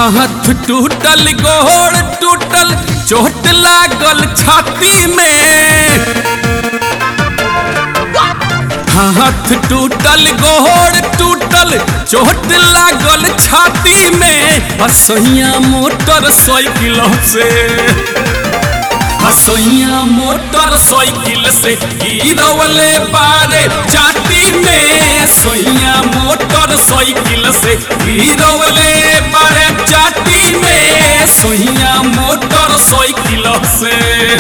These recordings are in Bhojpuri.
हाथ टूटल गोड़ टूटल चोट लागल छाती में हाथ टूटल गोड़ टूटल चोट लागल छाती में हसैया मोटर साइकिल से हसैया मोटर साइकिल से गिरवले बारे चाटी में सैया मोटर साइकिल से गिरवले बारे चाटी में सैया मोटर साइकिल से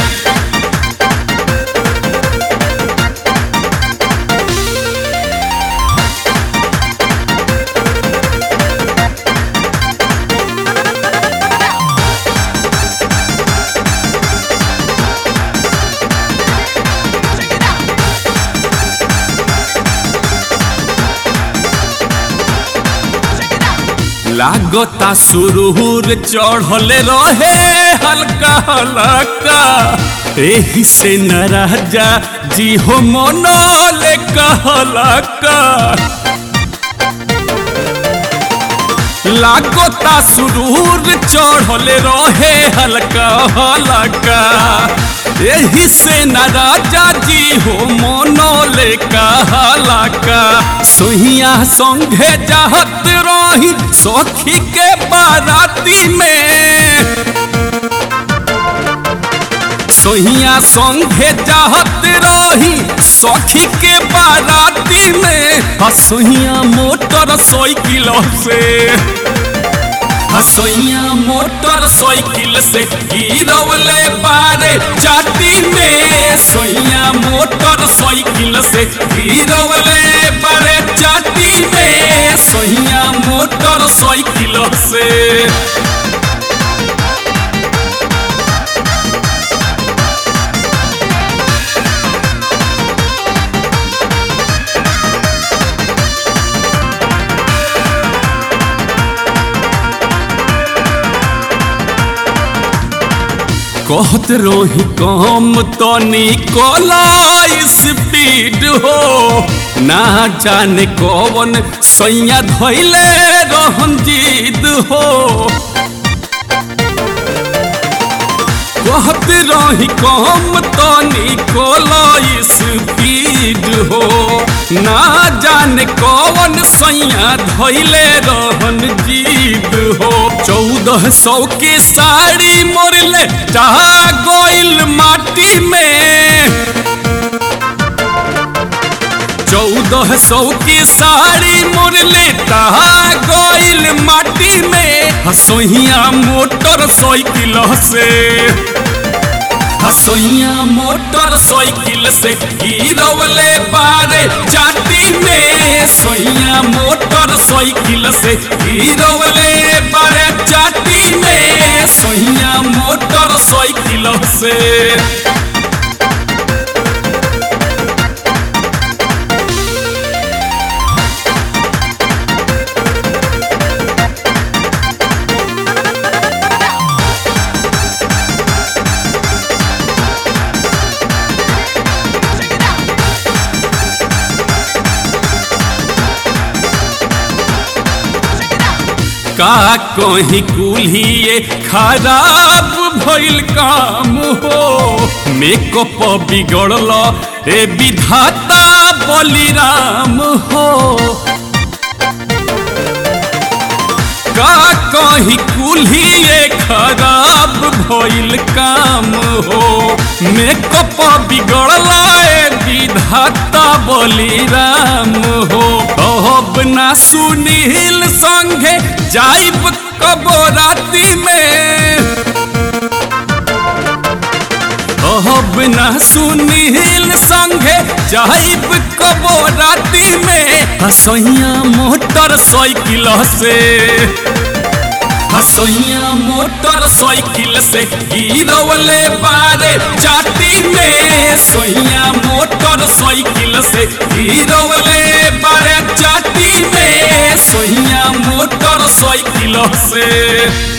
लागता सुरूर चढ़ल रहे हल्का हल्का एही से न राजा जी हो मनोले कहलका लागता सुरूर चढ़ल रहे हल्का हल्का एही से न राजा जी हो मनोले कहलका सोहिया संघे जाहत रही सखी के बाराती में सोहिया संघे जाहत रही सखी के बाराती में हसोहिया मोटर साइकिल से हसोइया मोटर साइकिल से गिरवले बारे चाटी में सोइया मोटर साइकिल से गिरवले बारे चाटी में सोइया मोटर साइकिल से कहत रोही कम तनी कोला स्पीड हो ना जाने कौन सैया धैले रहन जीद हो कहत रही कम तनी कोला स्पीड हो ना जाने कौन सैया धैले रहन जीद हो चौदह सौ की साड़ी मोरले चाह गोइल माटी में चौदह सौ की साड़ी मोरले तहा गोइल माटी में हसोहिया मोटर साइकिल से हसोइया मोटर साइकिल से गिरवले बारे चाटी में सोइया मोटर साइकिल से गिरवले बारे चाटी में सोइया मोटर साइकिल से का कहीं कुल्हिए खराब भइल काम हो मेकअप बिगड़ल ए विधाता बलिराम हो का कहीं कुल्हिए खराब भइल काम हो मेकअप बिगड़ल ए विधाता बलिराम हो अब ना सुनील संगे जाइब कबो राती में अब ना सुनील संगे जाइब कबो राती में हसैया मोटर साइकिल से हसैया मोटर साइकिल से गिरवले बारे चाटी में सोइया मोटर साइकिल से गिरवले बारे चाटी में सोइया मोटर साइकिल से